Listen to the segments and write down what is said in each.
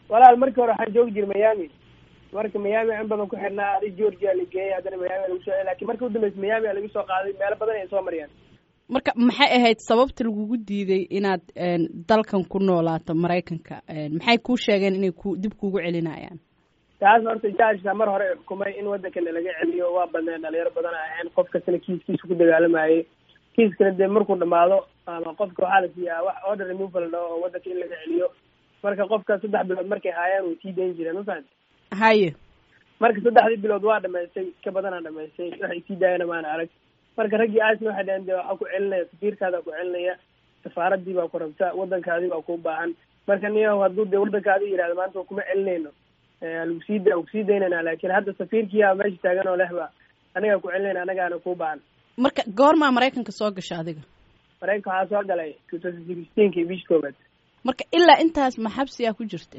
walaal markii hore waxaan joogi jiray miami marka miami in badan ku xirnaa adi georgia la geeyay haddana miami lagu soo lakin marka udambeysa miami a lagu soo qaaday meelo badan ay soo mariyaan marka maxay ahayd sababta lagugu diiday inaad dalkan ku noolaato maraykanka maxay kuu sheegeen inay ku dib kuugu celinayaan taas horta jajka mar hore xukumay in waddankana laga celiyo waa badneen dhalinyaro badan ahayn qof kastana kiiskiisa ku dagaalamayay kiiskana dee markuu dhamaado ama qofka waxaa la siiyaa wax order removal dhao oo waddanka in laga celiyo marka qofka saddex bilood markay haayaan way sii dayn jireen mafahant haye marka saddexdii bilood waa dhamaystay ka badanaa dhamaystay waxay sii daayana maana arag marka raggii aasna waxay dhaheen de waxaa ku celinaya safiirkaada ku celinaya safaaradii baa ku rabta waddankaadii baa ku baahan marka niyo hadduu dee waddankaadi yihahdo maanta kuma celinayno lagu sii da kusii daynayna laakin hadda safiirkiyaa meesha taagan oo lehba anagaa ku celinayna anagaana kuu baahan marka goormaa maraykanka soo gasha adiga maraykanka waxaa soo galay two thousand sixteenki bish koobaad marka ilaa intaas ma xabsiyaa ku jirta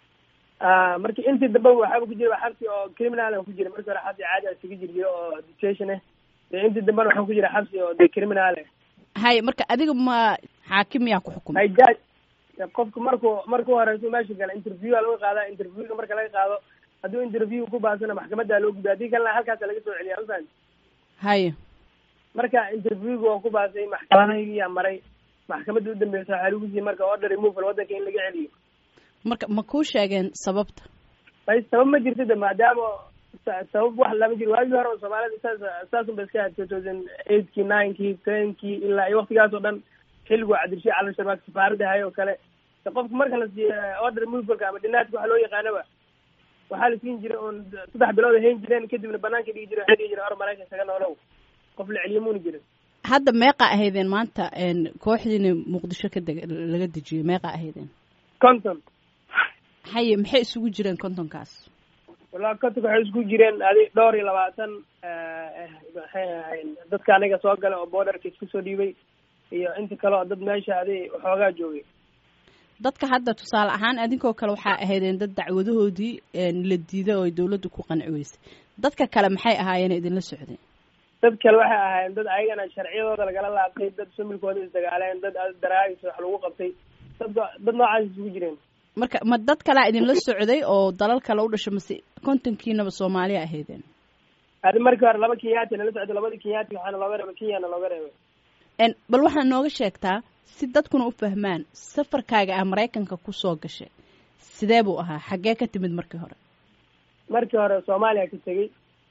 marki intii dambe waxaaba ku jira xabsi oo criminal ku jira marki hore xabsi caadi isaga jir jiro oo detention ah dee intii dambena waxaa ku jira xabsi oo de criminal haye marka adiga ma xaakim yaa ku xukumay hay jaj qofka marku marku horeyso meesha gala interview a laga qaadaa interviewga marka laga qaado hadduu interview ku baasana maxkamadda loo gudbiya haddii kalena halkaasa laga soo celiya mafahant haye marka interviewga oo ku baasay maxkamadayaa maray maxkamadda udambeysa waxaa lagu siiyey marka order removal waddanka in laga celiyo marka ma kuu sheegeen sababta bay sabab ma jirto de maadaama sabab wax lama jiro waagii hore oo soomaalida saas saasun ba iska ahayd two thousand eightki ninekii tenkii ilaa iyo waktigaas oo dhan xilligu cabdirashiid cali sharmaak safaaradda hay oo kale qofka marka la siiyo order removalka ama dhinaadka waxa loo yaqaanaba waxaa la siin jiray oon saddex bilood ay hayn jireen kadibna banaanka dhigi jire waxay dhigi jireen or maraykan isaga noolow qof la celiyo muuna jirin hadda meeqa ahaydeen maanta kooxdiina muqdisho ka deg laga dejiyay meeqa ahaydeen conton haye maxay isugu jireen contonkaas wallahi contonka waxay isugu jireen adi dhowr iyo labaatan maxay ahayn dadka aniga soo gala oo borderka isku soo dhiibay iyo inta kale oo dad meesha adi waxoogaa joogay dadka hadda tusaale ahaan adinkoo kale waxaa ahaydeen dad dacwadahoodii la diiday oo ay dawladda ku qanci weysay dadka kale maxay ahaayeen idinla socdeen dad kale waxay ahaayeen dad ayagana sharciyadooda lagala laabtay dad familkooda isdagaaleen dad daraagis wax lagu qabtay dad dad noocaas isugu jireen marka ma dad kalea idinla socday oo dalal kale u dhashay mase kontonkiinaba soomaaliya ahaydeen adi markii hore laba kenyaati nala socday labadii kenyaati waxaana looga reebay kenyana looga reebay bal waxaa nooga sheegtaa si dadkuna u fahmaan safarkaaga ah maraykanka kusoo gashay sidee buu ahaa xaggee ka timid markii hore markii hore soomaaliya ka tegey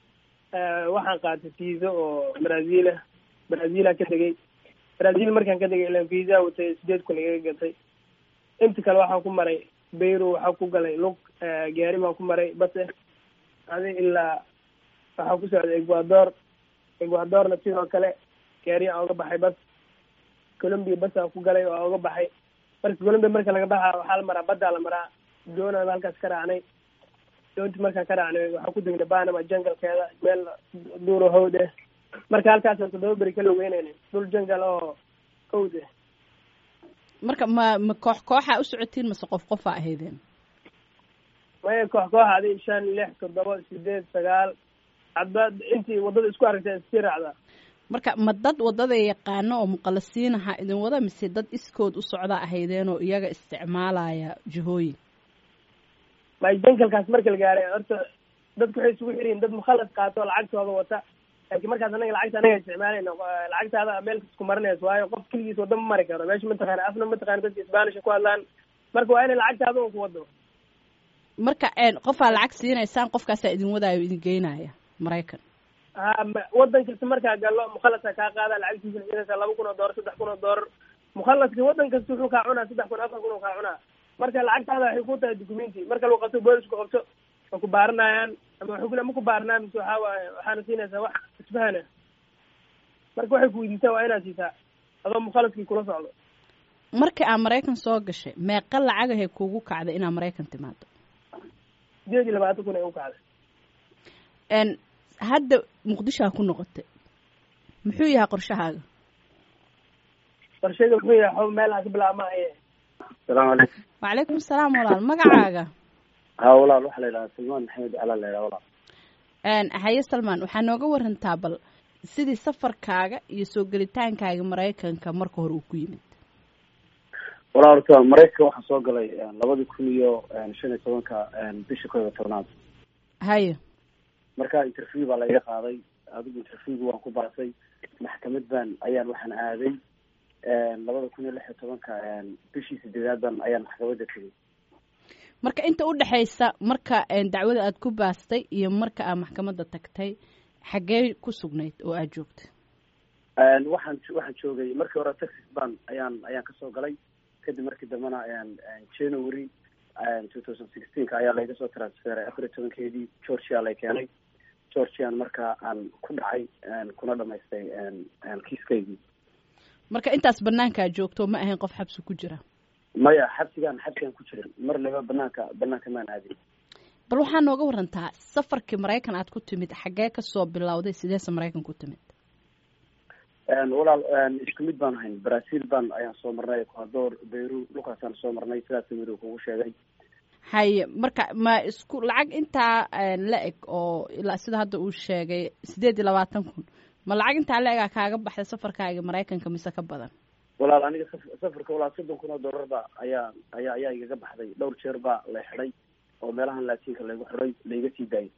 waxaan qaatay visa oo brazil ah brazila ka tegey brazil markaan ka tegay ilan visa watay sideed kun igaga gatay inta kale waxaan ku maray bayro waxaa ku galay lug gaari baan ku maray base adi ilaa waxaa ku socday ecuador ecuadorna sidoo kale gaari aan oga baxay bas colombia bas aan ku galay oo oga baxay marka colombia marka laga baxa waxaa la maraa baddaa la maraa doonaan halkaas ka raacnay doonti markaan ka raacnay waxaa ku degnay banama jangalkeeda meel duuro hawd eh marka halkaasaan toddoba beri ka logeynayna dhul jangal oo hawd eh marka ma ma koox kooxa u socotiin mase qof qofa ahaydeen maya koox koox adi shan lix toddoba sideed sagaal hadba intii waddada isku aragtay isii raacdaa marka ma dad waddada yaqaano oo muqalasiinaha idin wada mise dad iskood u socda ahaydeen oo iyaga isticmaalaya jihooyin may jangalkaas marka la gaaray horta dadku waxay isugu xiriyin dad mukhalas qaato oo lacagtooda wata laakiin markaas anaga lacagta anaga isticmaalayna lacagtaada meel isku marinayso waayo qof keligiis wadda ma mari karo meesha mataqaana afna mataqaana dadka isbanisha ku hadlaan marka waa inay lacagtaada un ku wado marka qofaa lacag siinaysaan qofkaasaa idin wadaayo idin geynaya maraykan ha waddan kasta markaa gallo mukhalaska kaa qaada lacagtiisa siinaysaa laba kun oo doolar saddex kun oo doolar mukhalaska waddan kasta wuxuu kaa cunaa saddex kun afar kun oo kaa cunaa marka lacagtaada waxay ku tahay documenti marka lagu qabto boolisku qabto waa ku baaranayaan ama waxay kule ma ku baaranaa mise waxaa waaye waxaana siinaysaa wax isfahana marka waxay ku weydiistaan waa inaad siisaa adoo mukhalaskii kula socdo markii aa maraykan soo gashay meeqa lacagahay kuugu kacday inaad maraykan timaado sideed iyo labaatan kun ay u kacday hadda muqdishoa ku noqotay muxuu yahay qorshahaaga qorshayga muxuu yahay xo meel aan ka bilaabma aye asalaamu calaykum wacalaykum asalaam walaal magacaaga ha walaal waxaa la yidhahaa salmaan maxamed cala la yidhaha walaal haye salmaan waxaa nooga warantaa bal sidii safarkaaga iyo soo gelitaankaaga maraykanka marka hore uu ku yimid walaa horta maraykanka waxaa soo galay labadii kun iyo shan iyo tobanka bisha koob iyo tobnaad haye marka interview baa laiga qaaday adigu interviewga waan ku baasay maxkamad baan ayaan waxaan aaday labada kun iyo lix iyo tobanka bishii sideedaad baan ayaan maxkamadda tegay marka inta udhexaysa marka dacwada aad ku baastay iyo marka aad maxkamadda tagtay xaggee ku sugnayd oo aad joogtay waxaan waxaan joogay markii hore texas ban ayaan ayaan kasoo galay kadib markii dambena january two thousand sixteenka ayaa layga soo transferay afar iyo tobankeedii georgia lay keenay georgian marka aan ku dhacay kuna dhamaystay kiiskaygii marka intaas banaankaa joogto ma ahayn qof xabsi ku jira maya xabsigaan xabsigaan ku jirin mar laba banaanka banaanka maan aadin bal waxaa nooga warantaa safarkii maraykan aad ku timid xaggee kasoo bilowday sideese maraykan ku timid walaal isku mid baan ahayn brazil baan ayaan soo marnay ecuador beyru dhulkaasaan soo marnay sidaas mid kugu sheegay haye marka ma isku lacag intaa la eg oo ilaa sida hadda uu sheegay sideed iyo labaatan kun ma lacag intaa la egaa kaaga baxday safarkaaga maraykanka mise ka badan walaal aniga safarka walaal soddon kun oo dollar ba ayaa ayaa ayaa igaga baxday dhowr jeer baa la xidhay oo meelahan laatinka laygu xidhay laiga sii daayay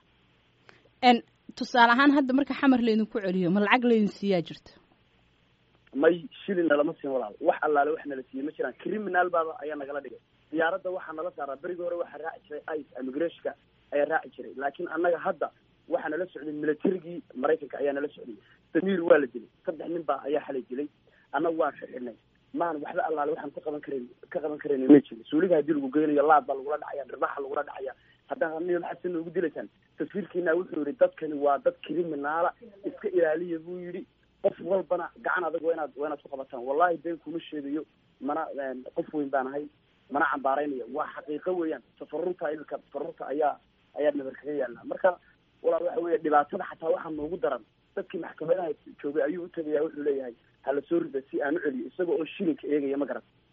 n tusaale ahaan hadda marka xamar laydinku celiyo ma lacag laydin siiyaa jirta may shilin nalama siin walaal wax allaale wax nala siiyey ma jiraan criminal baaba ayaa nagala dhigay diyaaradda waxaa nala saaraa berigii hore waxaa raaci jiray ice immigrationka ayaa raaci jiray laakiin annaga hadda waxaa nala socday militarigii maraykanka ayaa nala socday samiir waa la dilay saddex nin baa ayaa xalay dilay annaga waan xixidhnay maan waxba allaale waxaan ka qaban karayn ka qaban karayna ma jirin suuliga haddii lagu geynayo laad baa lagula dhacaya dhirbaxa lagula dhacaya haddaan niyo maxaad si noogu dilaysaan taswiirkiina wuxuu yihi dadkani waa dad criminaala iska ilaaliya buu yidhi qof walbana gacan adag waa inaad waa inaad ku qabataan wallahi been kuma sheegayo mana qof weyn baan ahay mana cambaaraynaya waa xaqiiqo weeyaan tafarurta imika tafarurta ayaa ayaa nabar kaga yaala marka walaal waxa weya dhibaatada xataa waxaa noogu daran dadkii maxkamadaha joogay ayuu utagaya wuxuu leeyahay hala soo rida si aan u celiyo isaga oo shilinka eegaya ma garan